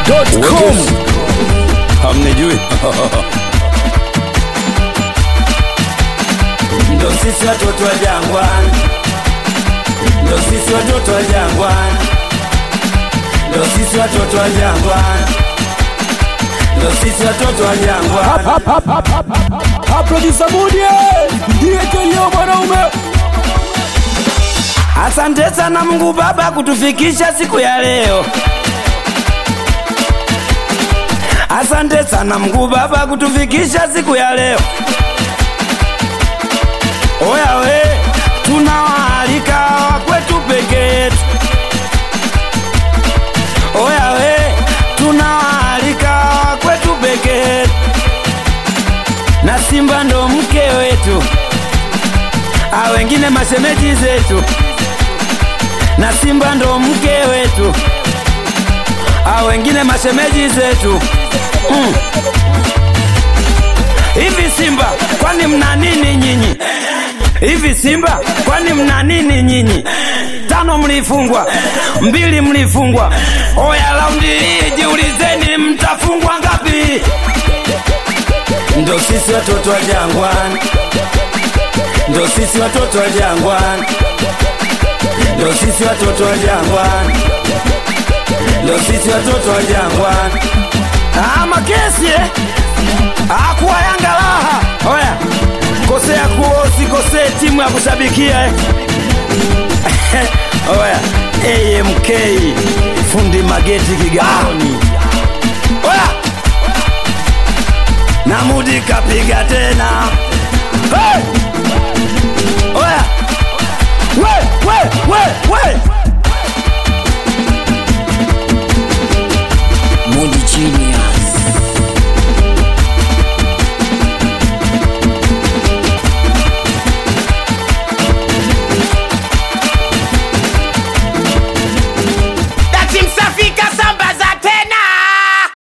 com hamnijui ndo sisi watoto wa jangwani, ndo sisi watoto wa jangwani, ndo sisi watoto wa jangwani, ndo sisi watoto wa jangwani. producer Mudie ndiye kelio mwanaume Asante sana Mungu Baba kutufikisha siku ya leo. Asante sana Mungu Baba kutufikisha siku ya leo. Oya we, tunawaalika wakwetu peke yetu. Oya we, tunawaalika wakwetu peke yetu. Na Simba ndo mke wetu, a wengine mashemeji zetu na Simba ndo mke wetu, a wengine mashemeji zetu mm. Hivi Simba, kwani mna nini nyinyi? Hivi Simba, kwani mna nini nyinyi? Tano mlifungwa, mbili mlifungwa. Oya, raundi hii jiulizeni, mtafungwa ngapi? Ndo sisi watoto wa jangwani, ndo sisi watoto wa jangwani ndo sisi watoto wa jangwani, ndo sisi watoto wa jangwani. Ah, makesi eh? Ah, kuwa Yanga raha. Oya, kosea kuo usikosee timu ya kushabikia eh? Oya, AMK fundi mageti Kigamboni. Oya, Namudi kapiga tena. Hey! Oya, we, we, we, we.